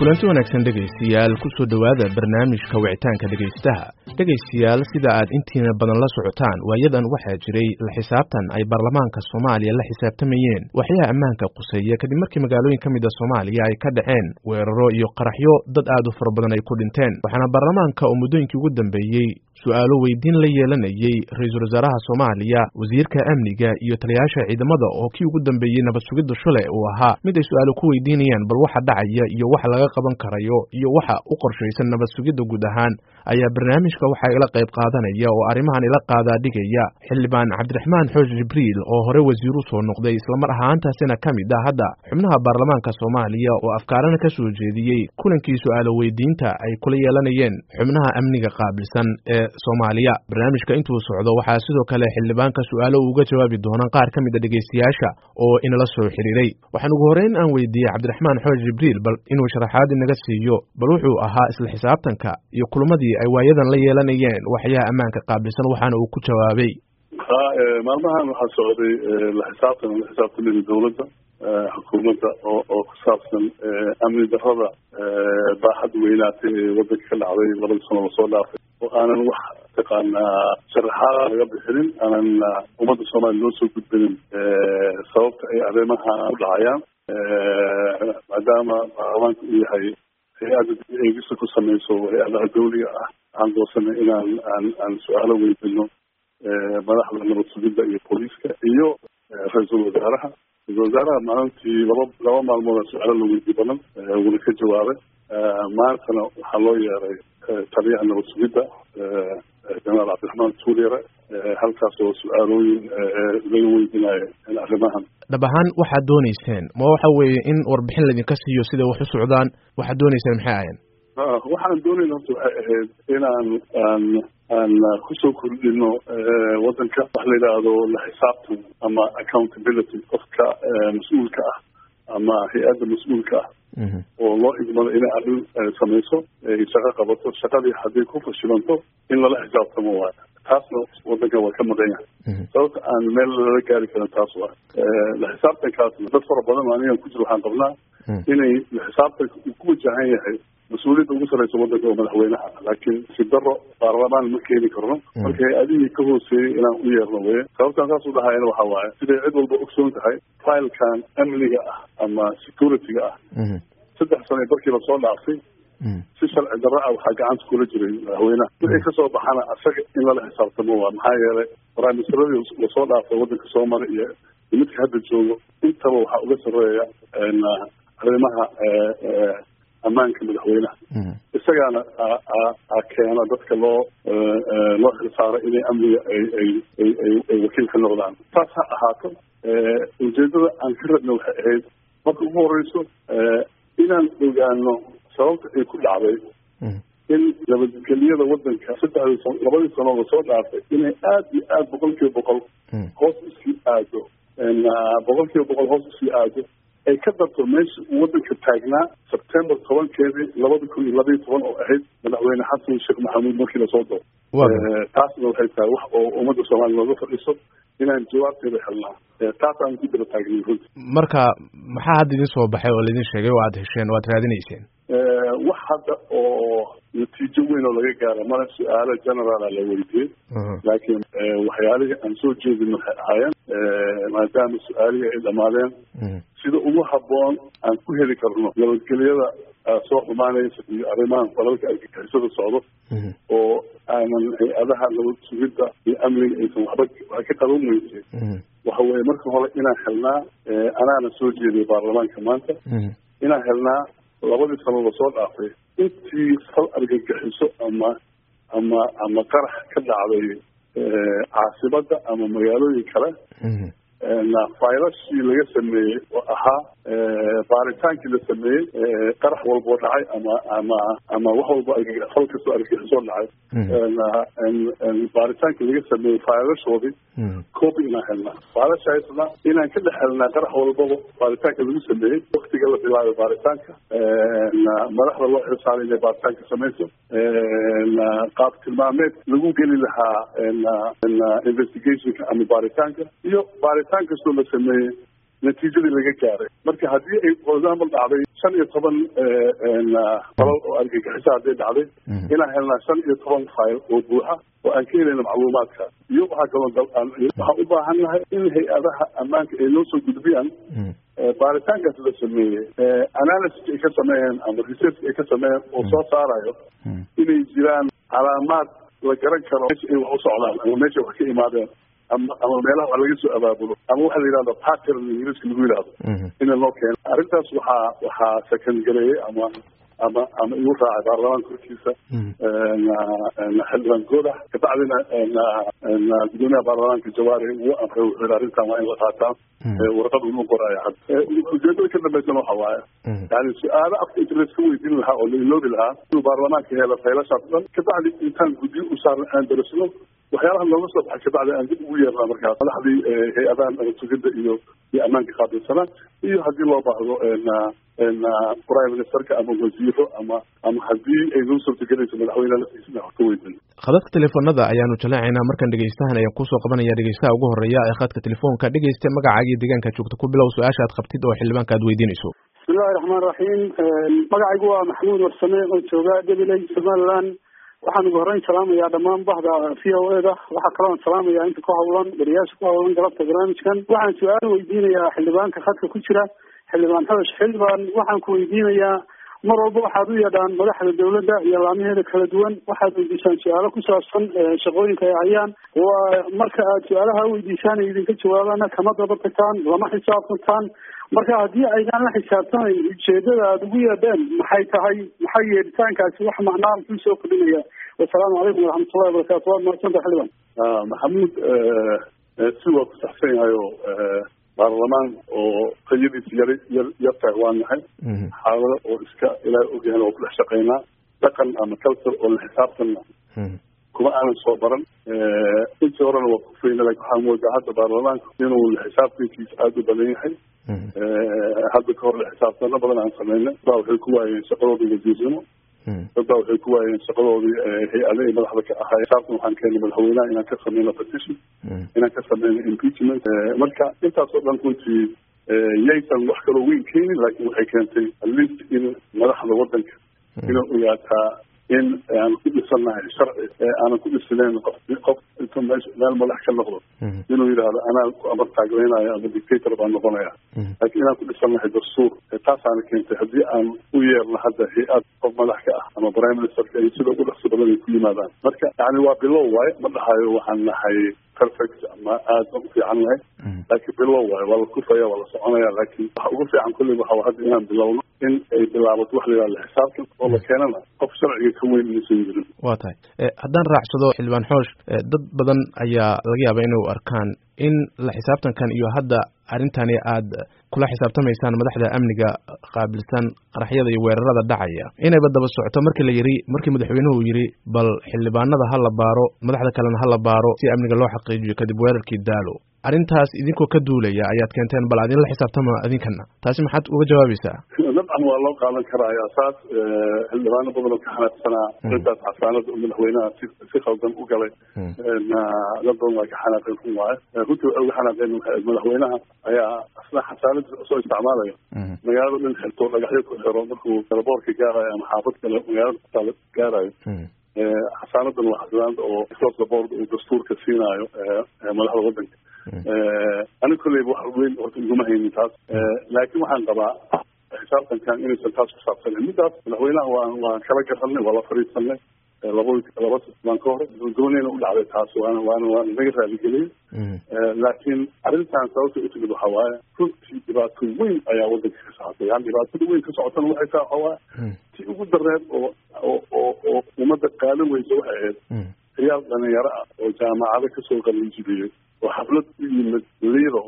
kulanti wanaagsan dhegaystayaal kusoo dhowaada barnaamijka wicitaanka dhegaystaha dhegaystayaal sida aad intiina badan la socotaan waayadan waxaa jiray la xisaabtan ay baarlamaanka soomaaliya la xisaabtamayeen waxyaha ammaanka quseeya kadib markii magaalooyin ka mid a soomaaliya ay ka dhaceen weeraro iyo qaraxyo dad aad u fara badan ay ku dhinteen waxaana baarlamaanka oo muddooyinkii ugu dambeeyey su-aalo weydiin la yeelanayey ra-iisul wasaaraha soomaaliya wasiirka amniga iyo taliyayaasha ciidamada oo kii ugu dambeeyey nabad sugidda shule uu ahaa mid ay su-aalo ku weydiinayaan bal waxa dhacaya iyo waxa laga qaban karayo iyo waxa u qorshaysan nabad sugidda guud ahaan ayaa barnaamijka waxaa ila qayb qaadanaya oo arrimahan ila qaadaa dhigaya xildhibaan cabdiraxmaan xooj jibriil oo hore wasiir u soo noqday islamar ahaantaasina ka mid ah hadda xubnaha baarlamaanka soomaaliya oo afkaarana ka soo jeediyey kulankii su-aalo weydiinta ay kula yeelanayeen xubnaha amniga qaabilsan ee soomaaliya barnaamijka intuu socdo waxaa sidoo kale xildhibaanka su-aalo uuga jawaabi doonaan qaar ka mid a dhegaystayaasha oo inala soo xiriiray waxaan ugu horreyn aan weydiiyey cabdiraxmaan xooj jibriil bal inuu sharaxaad inaga siiyo bal wuxuu ahaa isla xisaabtanka iyo kulmadii ay waayadan la yeelanayeen waxyaha ammaanka qaabilsan waxaana uu ku jawaabay maalmahan waxaa socday la xisaabtan la xisaabtamida dawladda xukuumadda oo oo ku saabsan amni darrada baaxad weynaatay ee wadanka ka dhacday labadii sano lasoo dhaafay oo aanan wax taqaanaa sharaxaada laga bixinin aanan ummadda soomaaliya loo soo gudbinin sababta ay arrimaha u dhacayaan maadaama baarlamaanka uu yahay hay-adda eegista ku sameyso hay-adaha dawliga ah waxaan doorsanay inaan aan aan su-aalo weydino madaxda nabad sugidda iyo booliiska iyo ra-iisul wasaaraha ra-isul wasaaraha maalintii laba laba maalmood su-aalo la weydiy badan wuuna ka jawaabay maantana waxaa loo yeeray taliyaha nabad sugidda jenaraal cabdiraxmaan tuulyare halkaas oo su-aalooyin laga weydinayo arrimahan dhab ahaan waxaad dooneyseen ma waxa weeye in warbixin laydinka siiyo siday wax u socdaan waxaad dooneyseen maxay ahayn waxaan doonayna horta waxay ahayd inaan aan aan kusoo kordhino wadanka wax la yidhaahdo la xisaabtan ama accountability qofka mas-uulka ah ama hay-adda mas-uulka ah oo loo igmado inay arrin samayso ay shaqo qabato shaqadii hadday ku fashilanto in lala xisaabtamo waayo taasna wadankan waa ka maqan yahay sababta aan meel lala gaari karin taas waa la xisaabtankaasna dad fara badan anigan ku jiro waxaan qabnaa inay la xisaabtanka uu ku wajahan yahay mas-uuliyadda ugu sarreysa wadanka oo madaxweynaha laakiin si daro baarlamaan ma keeni karno marka hay-adihii ka hooseeyey inaan u yeerno weye sababtaan saas u dhahayana waxa waaye siday cid walba ogsoon tahay filekan amniga ah ama security-ga ah saddex sano barkii lasoo dhaafay si sharci darro ah waxaa gacanta kula jiray madaxweynaha wixii kasoo baxana asaga in lala xisaabtamo waa maxaa yeelay prime-ministeradii lasoo dhaafay wadanka soo maray iyo midka hadda joogo intaba waxaa uga sarreeya arrimaha ammaanka madaxweynaha isagaana a keena dadka loo loo xilsaaro inay amniga ay ay ay ay ay wakiil ka noqdaan saas ha ahaato ujeedada aan ka rabna waxay ahayd marka ugu horeyso inaan ogaano sababta ay ku dhacday in nabadgeliyada wadanka saddexdii labadii sanoo lasoo dhaafay inay aad iyo aad boqol kiiba boqol hoos usii aado boqol kiiba boqol hoos usii aado ay ka darto meesha uu wadanka taagnaa sebtembar tobankeedii labada kun iyo labaiyo toban oo ahayd madaxweyne xasan sheekh maxamuud markii lasoo doo taasna waxay tahay wax oo ummadda soomaaliya looga fadhiiso inaan jawaabteeda helnaa taas aan ku daba taagnay runti marka maxaa hadda idin soo baxay oo laidin sheegay oo aad hesheen oo aad raadinayseen wax hadda oo natiijo weyn oo laga gaara mala su-aalo generaala la weydiiyey laakiin waxyaalihii aan soo jeedin waxay ahaayeen maadaama su-aalihii ay dhamaadeen sida ugu habboon aan ku heli karno nabadgelyada soo xumaanaysa iyo arrimahan falalka argagixisada socdo oo aanan hay-adaha nabad sugidda iyo amniga aysan waxba wax ka qaban weysay waxa weeye marka hore inaan helnaa anaana soo jeediya baarlamaanka maanta inaan helnaa labadii sano lasoo dhaafay intii fal argagixiso ama ama ama qarax ka dhacday caasimada ama magaalooyin kale faylashii laga sameeyey oo ahaa baaritaankii la sameeyey qarax walboo dhacay ama ama ama wax walbo fal kastoo argagixisoo dhacay baaritaankii laga sameeyey faylashoodii copy inaan helnaa faylashaasna inaan ka dhex helnaa qarax walbaba baaritaanka lagu sameeyey waktiga la bilaabay baaritaanka madaxda loo xilsaaray inay baaritaanka samayso qaab tilmaameed lagu geli lahaa investigationka ama baaritaanka iyo baaritaan kastoo la sameeyey natiijadii laga gaaray marka haddii ay for example dhacday shan iyo toban falal oo argagixisa hadday dhacday inaan helnaa shan iyo toban file oo buuxa oo aan ka helayna macluumaadka iyo waxaa kaloo waxaan u baahan nahay in hay-adaha ammaanka ay noo soo gudbiyaan baaritaankaas la sameeyey analysis ay ka sameeyeen ama research ay ka sameeyeen oo soo saarayo inay jiraan calaamaad la garan karo meesha ay wax u socdaan ama meesha wax ka imaadeen ama ama meelaha wax laga soo abaabulo ama waxa la yidhahdo pattern ingiriiska lagu yidhahdo ina loo keeno arrintaas waxaa waxaa second gareeyey ama ama ama igu raacay baarlamaanka hortiisa xildhibaan goodax kabacdina gudoomiyaha baarlamaanka jawaari uu amray wuxuu yidhi arrintan waa in la qaataa warqad unu qoraayo had ujeedada ka dambaysana waxa waaye yani su-aalo afka internet ka weydiin lahaa oo la iloobi lahaa inuu baarlamaanka helo faylashaas dhan kabacdi intaan guddiyo u saarna aan darasno waxyaalaha nooga soo baxay kabacdi aan dib ugu yeernaa markaas madaxdii hay-adahan sugidda iyo iyo ammaanka qaabilsanaa iyo haddii loo baahdo prime ministerka ama wasiiro ama ama haddii ay noo suurtagelayso madaxweyne laftiisana wax ka weydin khadadka telefoonada ayaanu jaleecaynaa markan dhegeystahan ayaan kusoo qabanaya dhegeystaha ugu horeeya ee khadka telefoonka dhegeysta magacaaga iyo deegaanka joogta ku bilow su-aasha aad qabtid oo xildhibaanka aad weydiinayso bismillahi raxmaan raxiim magacaygu waa maxamuud warsame oo jooga gabiley somaliland waxaan ugu horreyn salaamayaa dhammaan bahda v o e da waxaa kaloon salaamayaa inta ku hawlan beriyaasha ku hawlan galabta barnaamijkan waxaan su-aal weydiinayaa xildhibaanka khadka ku jira xildhibaan xabash xildhibaan waxaan ku weydiinayaa mar walba waxaad u yeedhaan madaxda dawladda iyo laamaheeda kala duwan waxaad weydiisaan su-aalo ku saabsan shaqooyinka ay hayaan waa marka aad su-aalaha weydiisaan ay idinka jawaabana kama daba tagtaan lama xisaabtantaan marka haddii aydaan la xisaabtamayn ujeedada aada ugu yeedheen maxay tahay maxay yeedhitaankaasi wax macnaa kuu soo kordhinaya wasalaamu calaykum waraxmatullahi wabarakatu waad mahadsanta xildhibaan maxamuud si waa ku saxsan yahay oo baarlamaan oo qayadiisa yar yar yartahay waa nahay xaalado oo iska ilaahay ogyahan waa ku dhex shaqaynaa dhaqan ama culture oo la xisaabtanna kuma aanan soo baran intii horena waa kufayna lakin waxaa moodaa hadda baarlamaanka inuu la xisaabtankiisa aada u badan yahay hadda ka hor la xisaabtano badan aan sameynay baa waxay ku waayeen shaqadoodii wasiirnimo dad baa waxay ku waayeen shaqadoodii hay-ade ay madaxda ka ahaa xisaabtan waxaan keenay madaxweynaha inaan ka sameyno petition inaan ka sameyno impeachment marka intaasoo dhan runtii yaysan wax kaloo weyn keenin laakiin waxay keentay at least in madaxda wadanka inay ogaataa in aan ku dhisannahay sharci aanan ku dhisnayn qof qof intuu meesha meel madax ka noqdo inuu yidhaahdo anaa ku amar taagleynayo ama dictator baan noqonaya laakiin inaan ku dhisannahay dastuur taasaana keentay haddii aan u yeerno hadda hay-ad qof madax ka ah ama prime ministerka iyo sida ugu dhaqso badan ay ku yimaadaan marka yani waa bilow waaye ma dhahayo waxaan nahay perfect ama aada u fiican nahay laakiin bilow waaye waa la kufaya waa la soconaya laakiin waxa ugu fiican kulli waxa hadda inaan bilowno in ay bilaabato wax la yidhahdo xisaabtan oo la keenana qof sharciga ka weyn inaysan jirin waa tahay haddaan raacsado xildhibaan xoosh dad badan ayaa laga yaabaa inay u arkaan in la xisaabtankan iyo hadda arrintani aad kula xisaabtamaysaan madaxda amniga qaabilsan qaraxyada iyo weerarada dhacaya inayba daba socoto markii la yiri markii madaxweynuhu yiri bal xildhibaanada ha la baaro madaxda kalena ha la baaro si amniga loo xaqiijiyo kadib weerarkii daalo arrintaas idinkoo ka duulaya ayaad keenteen bal adin la xisaabtama idinkana taasi maxaad uga jawaabaysaa dabcan waa loo qaadan karaya saas xildhibaano badan oo ka xanaaqsanaa intaas xasaanada madaxweynaha si si khaldan u galay dad badan waa ka xanaaqeen run waaye runtii waxay uga xanaaqeen madaxweynaha ayaa asna xasaanada soo isticmaalayo magaalada dhan xirto dhagaxyo ku xiro markuu talaboorka gaarayo ama xaafad kale magaalada kutaala gaarayo xasaanadan waa xasaanada oo across the board uu dastuurka siinaayo madaxda wadanka aniga kolleyba wax weyn horta iguma haynin taas laakiin waxaan qabaa xisaabtankan inaysan taas ku saabsanen midaas madaxweynaha waan waan kala garanay waa la fadhiisanay laba laba baan ka hor dooneyna u dhacday taas waana waana waana naga raaligeliyey laakiin arrintan sababta u timid waxa waaye runtii dhibaato weyn ayaa wadanka ka socotay yani dhibaatada weyn ka socotana waxay tahay waxa waaye si ugu dareed oo oo oo oo ummadda qaadan weysa waxay ahayd ciyaal dhalinyaro ah oo jaamacado kasoo qalinjibiyey oo xaflad u yimid lido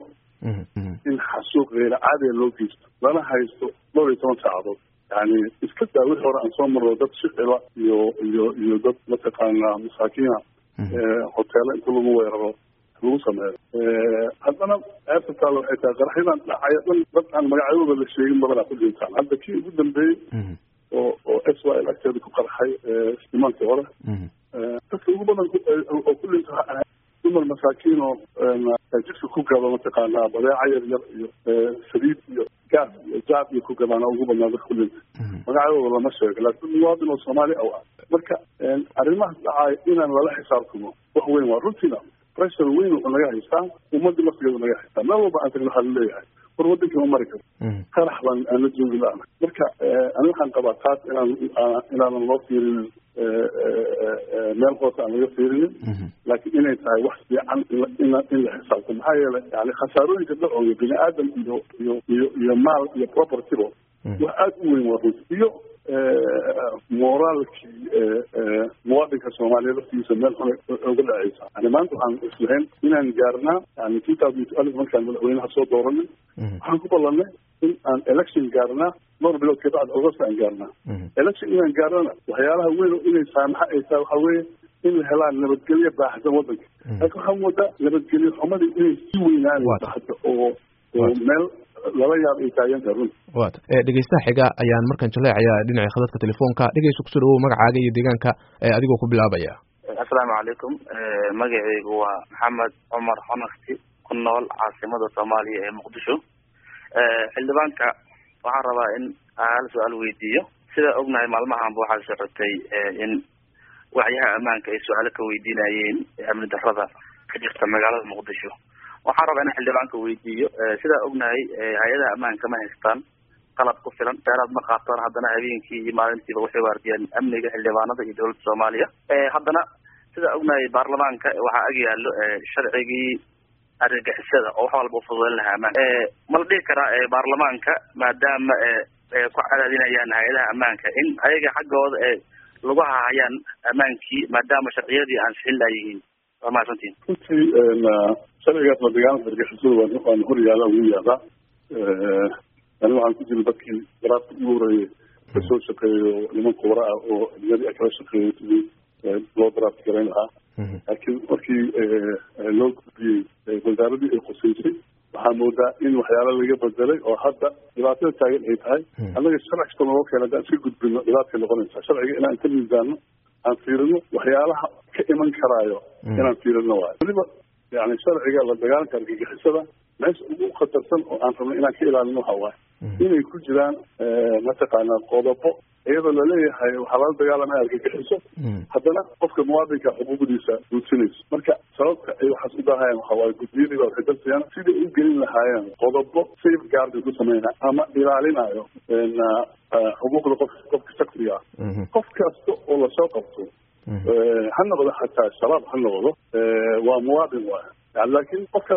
in xasuuq geyra caadiga loo geysto lana haysto dhowr iyo toban saacadood yani iska daa wixii hore aan soo marno dad shicila iyo iyo iyo dad mataqaana masaakiina hoteelo inta lagu weeraro lagu sameeyo haddana ceebta taale waxay tahay qaraxyadan dhacaya dhan dad aan magacyadooda la sheegin badanaa ku dhintaan hadda kii ugu dambeeyey oo oo s y l agteeda ku qarxay imankii hore dadka ugu badan oo ku dhinta dumar masaakiin oo jidka ku gado mataqaanaa badeeca yar yar iyo saliid iyo gaas iyo jaab iyo ku gadaan ugu badnaa dadka kulinta magacadooda lama sheego laakiin muwaadin oo soomaali aw ah marka arrimahaas dhacaayo inaan lala xisaabtamo wax weyn waa runtiina pressure weyn wuxuu naga haystaa ummadii laftigeedu naga haystaa meel walba aan tagno waxaa laleeyahay war wadankii ma mari karo qarax baan aan la joogi la-ana marka ani waxaan qabaa taas inaan inaanan loo fiirinin meel hoose aan laga fiirinin laakiin inay tahay wax fiican in in la xisaabto maxaa yeelay yani khasaarooyinka dhacooya bini aadam iyo iyo iyo iyo maal iyo propertyba wax aada u weyn waa runti iyo moraalkii muwaadinka soomaaliya laftigiisa meel xun oga dhacaysa yani maanta waxaan islahayn inaan gaarnaa yani two thousand twelve markaan madaxweynaha soo dooranay waxaan ku ballanay in aan election gaarnaa dhowr bilood kabacdi augusta aan gaarnaa election inaan gaarnana waxyaalaha weyn oo inay saamaxa ay tahay waxaa weeye in la helaan nabadgelyo baaxsan wadanka laakiin waxaa moodaa nabadgelyo xumadii inay sii weynaan hadda oo oo meel laba yaab ay taagan tahay runti wat dhegeystaha xiga ayaan markan jaleecayaa dhinaca khadadka telefoonka dhegeysta kusoo dhawow magacaaga iyo deegaanka adigoo ku bilaabaya assalaamu calaykum magacaygu waa maxamed cumar xonakti ku nool caasimada soomaaliya ee muqdisho xildhibaanka waxaan rabaa in hal su-aal weydiiyo sida ognahay maalmahanba waxaa socotay in wacyaha ammaanka ay su-aalo ka weydiinayeen amni darrada ka jirta magaalada muqdisho waxaan rabaa in xildhibaanka weydiiyo sidaa ognahay hay-adaha ammaanka ma haystaan qalab ku filan dheeraad ma qaataan haddana habeenkii iyo maalintiiba waxay waardiyaan amniga xildhibaanada iyo dowladda soomaaliya haddana sidaa ognahay baarlamaanka waxaa ag yaallo sharcigii argagixisada oo wax walba ufududeyn lahaa amaan ma la dhihi karaa baarlamaanka maadaama ku cadaadinayaan hay-adaha ammaanka in ayaga xaggooda e lagu hahayaan ammaankii maadaama sharciyadii aan sixin laayihiin waa mahadsantiin runtii sharcigaas la dagaalanka argixisada waa waan hor yaala ugu yaalaa ani waxaan ku jira dadkii garaadka ugu horeeyey kasoo shaqeeyo niman kubra ah oo adiyadii a kala shaqeeyo sidii loo daraafti garayn lahaa laakiin markii loo gudbiyey wasaaradii ay qusaysay waxaa moodaa in waxyaala laga bedelay oo hadda dhibaatada taagan ay tahay annaga sharci kasta naloo keena haddaan iska gudbino dhibaatay noqonaysaa sharciga inaan ka miisaano aan fiirino waxyaalaha ka iman karaayo inaan fiirino waayo weliba yani sharciga la dagaalanka argagixisada meesha ugu khatarsan oo aan rabno inaan ka ilaalino waxa waaye inay ku jiraan mataqaanaa qodobo iyadoo laleeyahay waxaa lala dagaalamaya argagixiso haddana qofka muwaadinka xuquuqdiisa duudsinayso marka sababta ay waxaas u daahayaan waxa waaye guddiyadii baa waxay dalsayaan siday u gelin lahaayeen qodobo safe guard ay ku sameynaya ama ilaalinayo xuquuqda qof qofka shaksiga ah qof kasta oo lasoo qabto ha noqdo xataa shabaab ha noqdo waa muwaadin waay yani laakiin qofka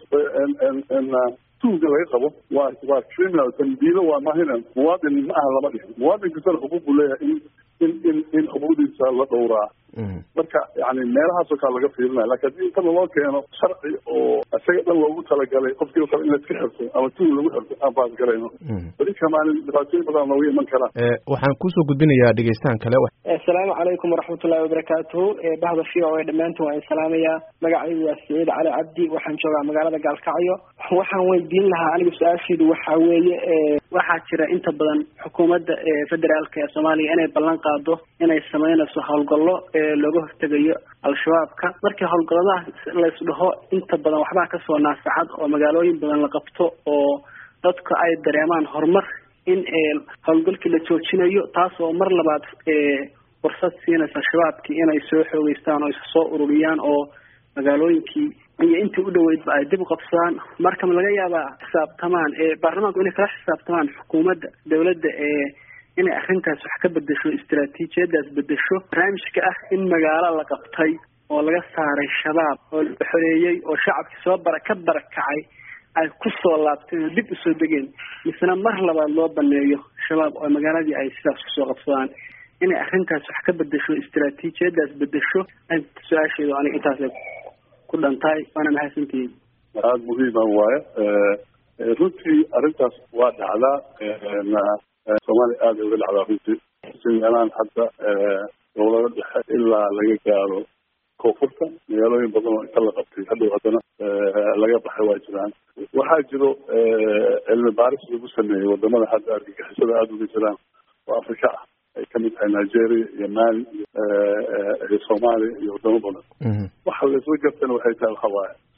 tuuga laga qabo waa waa criminal dambiilo waa mahina muwaadin ma aha lama dhihin muwaadin kastana xuquuq buu leeyahay in in in in xuquuqdiisa la dhowraa marka yani meelahaasoo kale laga fiirinaya lakin haddii inta laloo keeno sharci oo isaga dhan loogu talagalay qofkii o kale in laiska xirto ama tuug lagu xirto aan baasgalayno weli kamaalin dhibaatooyin badan nooga iman karaan waxaan kusoo gudbinayaa dhegeystaan kale assalaamu calaykum waraxmatullahi wabarakaatuhu bahda v o a dhammaantin waan salaamayaa magacaygu waa saciid cali cabdi waxaan joogaa magaalada gaalkacyo waxaan weydiin lahaa aniga su-aasheedu waxaa weeye waxaa jira inta badan xukuumadda federaalka ee soomaaliya inay ballan qaado inay sameynayso howlgallo looga hortegayo al-shabaabka markii howlgalladaha laysdhaho inta badan waxbaa kasoo naasacad oo magaalooyin badan la qabto oo dadka ay dareemaan horumar in howlgalkii la joojinayo taas oo mar labaad fursad siinaysa shabaabkii inay soo xoogeystaan oo soo ururiyaan oo magaalooyinkii iyo intii u dhoweydba ay dib u qabsadaan marka ma laga yaabaa xisaabtamaan baarlamaanku inay kala xisaabtamaan xukuumadda dawladda ee inay arrintaas wax ka bedesho istaraatiijiyadaas bedesho barnaamijka ah in magaalo la qabtay oo laga saaray shabaab oo la xoreeyey oo shacabkii soo bara ka barakacay ay kusoo laabteen oo dib usoo degeen misena mar labaad loo baneeyo shabaab oo magaaladii ay sidaas kusoo qabsadaan inay arrintaas wax ka bedesho istaraatiijiyadaas bedesho su-aasheedu aniga intaas ku dhantahay waana mahadsantihiin aada muhiima waaye runtii arrintaas waa dhacdaa soomaaliya aada uga dhacdaa runtii meelaan hadda dowlado dhexe ilaa laga gaaro koonfurta magaalooyin badan oo inta la qabtay hadhow haddana laga baxay waa jiraan waxaa jiro cilmi baaris lagu sameeyey wadamada hadda argagixisada aada uga jiraan oo afrika ah ay kamid tahay nigeria iyo mali iyo soomaaliya iyo wadamo badan waxa laisla gartana waxay tahay waxa waaye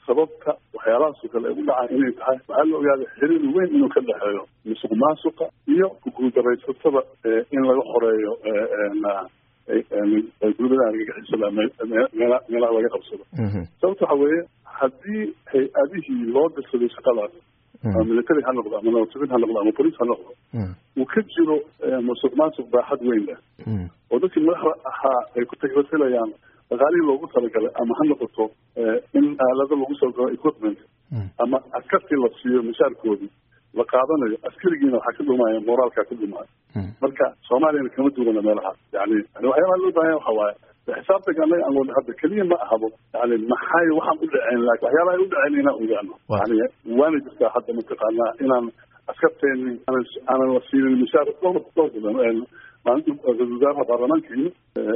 sababta waxyaalahaasoo kale ay u dhacaan inay tahay waxaa la ogaaday xiriir weyn inuu ka dhexeeyo musuq maasuqa iyo kuguuldaraysatada in laga xoreeyo gurmadaha argagixisada meelaha laga qabsado sababta waxa weeye haddii hay-adihii loo dirsaday shaqadaas ama military ha noqdo ama nabadsugiid ha noqdo ama bolice ha noqdo uu ka jiro musuq maasuq baaxad weyn leh oo dadkii madaxda ahaa ay ku tagrasilayaan dhaqaalihii loogu talagalay ama ha noqoto in aalado lagu soo galo equipment ama askartii la siiyo mishaarkoodii la qaadanayo askarigiina waxaa ka dhumaya moraalkaa ka dhumaayo marka soomaaliyana kama duwana meelahaas yani yani waxyaabaha loo baahanya waxa waaye xisaabtanka anaga aan wadno hadda keliya ma ahabo yani maxay waxaan u dhaceen laakin waxyaabaha ay u dhaceen inaan ogaano yani waana jirtaa hadda mataqaanaa inaan askarteeni aanan aanan la siinin mishaar dhowr dhowr badan maalinta ra-isul wasaaraha baarlamaanka yimid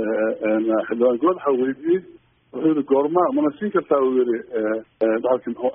xildhibaan good waxaa weydiiyey wuxuu yihi goorma mana siin kartaa uu yihi bahalki muxuu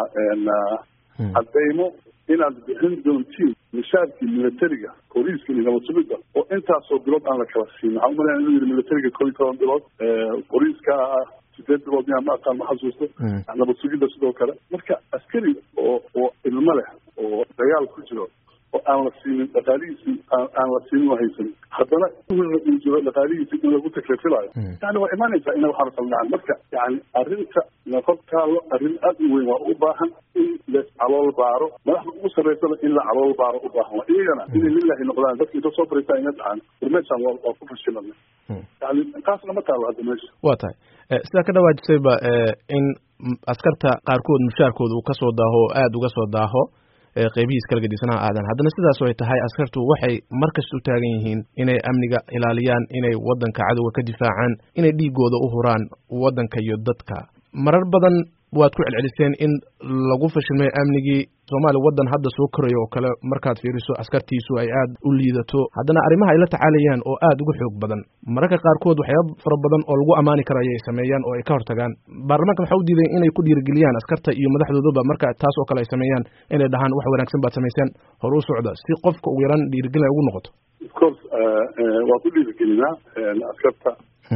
ahaa cadeymo inaad bixin doontiin mishaarkii militariga booliiska iyo nabadsugidda oo intaasoo bilood aan la kala siin waxaa umalaya inuu yihi militariga koo iyo toban bilood booliiska ah sideed bilood miyaa ma aqaan ma xasuusto nabadsugidda sidoo kale marka askari oo oo ilmo leh oo dagaal ku jiro oo aan la siinin dhaqaalihiisii aan la siinin oo haysan haddana uhilna uu jiro dhaqaalihiisii in lagu taklifilayo yani waa imaanaysaa ina waxaana kala dhacaan marka yani arrinta nafad taalo arrin aad u weyn waa u baahan in la calool baaro madaxda ugu sarreysana in la calool baaro u baahan waa iyagana inay lilahi noqdaan dadka inta soo baraysaa ina dhacaan warmeeshaan waa waa ku fashilana yani taasna ma taalo hadda meesha waa tahay sidaa ka dhawaajisayba in askarta qaarkood mushaarkooda uu kasoo daaho o aada uga soo daaho qeybihiis kala gedisanaa aadan haddana sidaas ay tahay askartu waxay markasta u taagan yihiin inay amniga ilaaliyaan inay waddanka cadowga ka difaacaan inay dhiigooda u huraan waddanka iyo dadka marar badan waad ku celceliseen in lagu fashilmay amnigii soomaaliya waddan hadda soo korayo oo kale markaad fiiriso askartiisu ay aad u liidato haddana arrimaha ay la tacaalayaan oo aad uga xoog badan mararka qaarkood waxyaaba fara badan oo lagu ammaani karo ayay sameeyaan oo ay ka hortagaan baarlamaanka waxaa u diiday inay ku dhiirigeliyaan askarta iyo madaxdoodaba marka taas oo kale ay sameeyaan inay dhahaan wax wanaagsan baad samayseen hor u socda si qofka ugu yaraan dhiirigelin ay ugu noqoto of course waa ku dhiirigelinaa askarta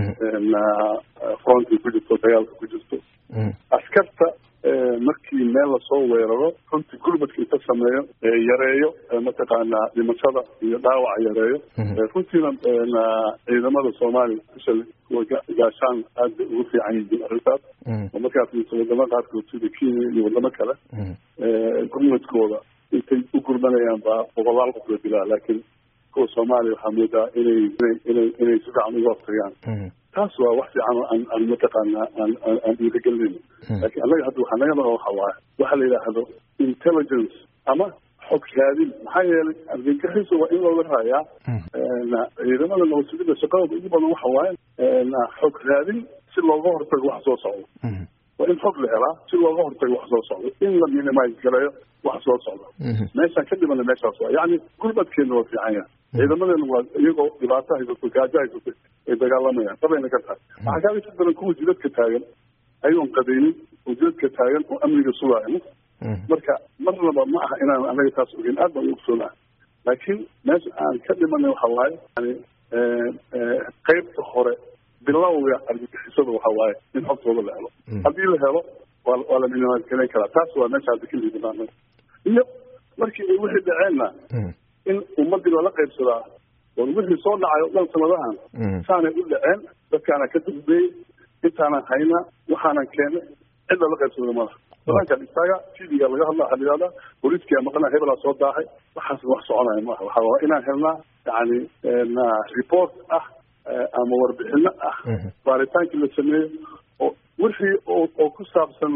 fronti ku jirto dagaalka ku jirto askarta markii meel lasoo weeraro runtii gurmadka inta sameeyo yareeyo mataqaanaa dhimashada iyo dhaawaca yareeyo runtiina ciidamada soomaaliya especially kuwa gaashaan aad bay ugu fiican yihiin arrintaas oo markaas miso wadamo qaarkood sida kenya iyo wadamo kale gurmadkooda intay u gurmanayaan baa boqolaal qof la dilaa laakiin kuwa soomaaliya waxaa moodaa inay inay inay si fiican uga hortagaan taas waa wax fiican oo aan aan mataqaanaa aan aan dhiirigelinayno laakiin annaga hadda waxaa naga maqan waxa waaye waxa la yidhaahdo intelligence ama xog raadin maxaa yeelay argagixisa waa in looga raayaa ciidamada nabadsugidda shaqadooda ugu badan waxa waaye xog raadin si looga hortago wax soo socdo waa in xog la helaa si looga hortago wax soo socdo in la minimise gareeyo wax soo socdo meeshaan ka dhimana meeshaas waa yacni gurmadkeena waa fiican yahay ciidamadeena waa iyagoo dhibaato haysato gaajo haysato ay dagaalamayaan sabayna ka tahay waxaa kaaga si daran kuwa jidadka taagan ayagoon qadaynin oo jidadka taagan oo amniga sugaayo marka marnaba ma aha inaan anaga taas ogeyn aad baan u ogsoonaha laakiin meesha aan ka dhimanay waxa waaye yani qeybta hore bilowga argagixisada waxa waaye in xogtooda la helo haddii la helo waa waa la minimaadgelayn karaa taas waa meesha hadda ka liidanaana iyo markii ay wixii dhaceenna in ummadii lala qaybsadaa war wixii soo dhacay o dhan sanadahan saanay u dhaceen dadkaana ka dambeeyey intaanan hayna waxaanan keenay cid lala qaybsada malaha banaankan istaaga tvga laga hadla waxaa la yihahdaa booliiskia maqana hebelaa soo daahay waxaas wax soconaya maaha waxa waa inaan helnaa yani report ah ama warbixino ah baaritaankii la sameeyo oo wixii oo oo ku saabsan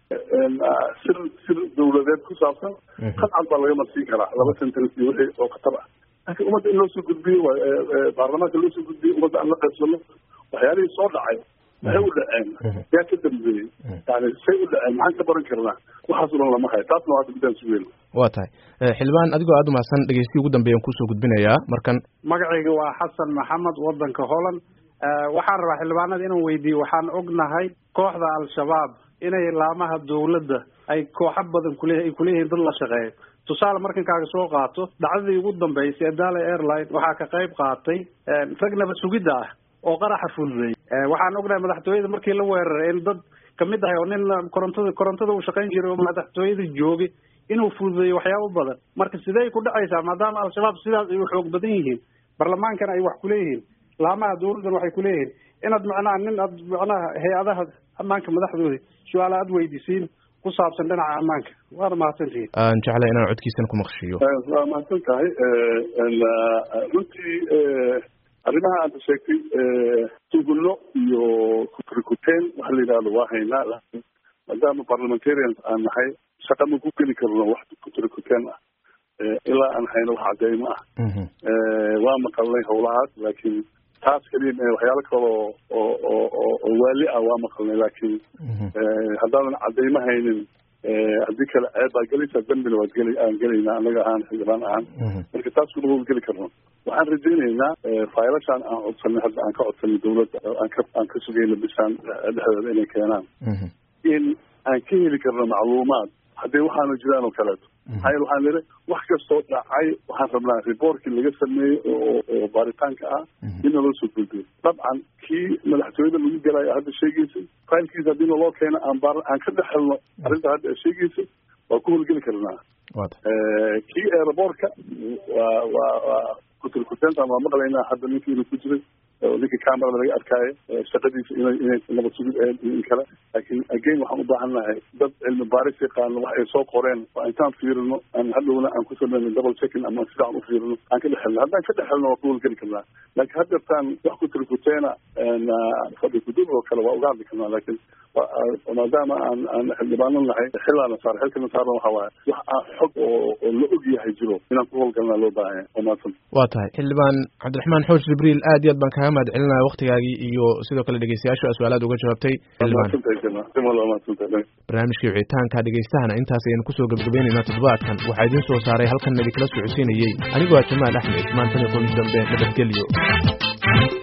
sir sir dawladeed ku saabsan qadcad baa laga marsiin karaa laba sentence iyo wixii oo khatar ah laakiin ummadda in loo soo gudbiyo baarlamaanka loo soo gudbiyo ummadda aan la qaybsano waxyaalihii soo dhacay maxay u dhaceen yaa ka dambeeyey yani say u dhaceen maxaan ka baran karnaa waxaas o dhan lama hayo taasna waa hadda midaan sugeyna waa tahay xildhibaan adigoo aada umahadsan dhegeystiyi ugu dambeeyan kusoo gudbinayaa markan magacayga waa xasan maxamed wadanka holland waxaan rabaa xildhibaanada inaan weydiiyo waxaan ognahay kooxda al-shabaab inay laamaha dawladda ay kooxo badan kule ay kuleeyihiin dad la shaqeeyo tusaale markan kaaga soo qaato dhacdadii ugu dambeysay ee dala airline waxaa ka qayb qaatay rag nabad sugidda ah oo qaraxa fududeeyey waxaan ognahay madaxtooyada markii la weeraray in dad kamid ahay oo nin korontada korontada uu shaqayn jiray oo madaxtooyada joogay inuu fududeeyo waxyaabo badan marka sidey ku dhacaysaa maadaama al-shabaab sidaas ay u xoog badan yihiin baarlamaankana ay wax kuleeyihiin laamaha dawladdan waxay kuleeyihiin inaad macnaha nin aad macnaha hay-adaha ammaanka madaxdooda su-aala aad weydiisiin ku saabsan dhinaca ammaanka waana mahadsantihiin aan jeclay inaan codkiisan ku maqshiyo waa mahadsan tahay runtii arrimaha aada sheegtay tugullo iyo kutrikuteen waxa la yidhahdo waa haynaa laakiin maadaama parliamentarians aan nahay shaqa ma ku geli karno wax kutrikuteen ah ilaa aan hayno wax cadeymo ah waa maqalnay howlahaas laakiin taas keliya waxyaalo kale oo oo oo oo waali ah waa maqalnay laakiin haddaadan cadeymo haynin haddii kale ceeb baa gelaysaa dambina waad geli aan gelaynaa anaga ahaan xildhibaan ahaan marka taas kuma howlgeli karno waxaan rajaynaynaa faylashaan aan codsanay hadda aan ka codsanay dawladda aan ka aan ka sugayna bishaan dhexdeeda inay keenaan in aan ka heli karno macluumaad haddii waxaanu jiraan oo kaleeto maxaa yeele waxaan niri wax kastoo dhacay waxaan rabnaa reportkii laga sameeyey oo oo baaritaanka ah in naloo soo gudbiyo dabcan kii madaxtooyada lagu galayo hadda sheegaysay faylkiisa haddii naloo keeno aan baar aan ka dhex helno arrinta hadda sheegaysay waa ku howlgeli karnaa kii aeroboortka waa waa waa kuturkuteenta waa maqlaynaa hadda ninkii inuu ku jiray oo ninka camerada laga arkaayo shaqadiisa inay inay nabad sugid ahayd iyo in kale laakiin again waxaan u baahan nahay dad cilmi baaris yaqaano wax ay soo qoreen waa intaan fiirino aan hadhowna aan ku sameyno double checking ama sidaan u fiirino aan ka dhex helno haddaan ka dhex helno waa ku howlgeli karnaa laakiin haddeertaan wax kuturkuteena fadhi kudub oo kale waa uga hadli karnaa laakiin maadaama aan aan xildhibaano nahay xilaana saar xilkana saarna waxa waaye wax aan xog oo oo la og yahay jiro inaan ku howlgalnaa loo baahan yahay waa mahadsan waa tahay xildhibaan cabdiraxmaan xoosh jibriil aad iyo aad baan kaaga mahad celinaya waktigaagii iyo sidoo kale dhegeystayaashu su-aalaad uga jawaabtay barnaamijkii wicitaanka dhegeystahana intaas ayaynu kusoo gebagabaynaynaa toddobaadkan waxaa idiin soo saaray halkan idikala socodsiinayey anigoo ah jamaal axmed maantani kulmi dambe nabadgelyo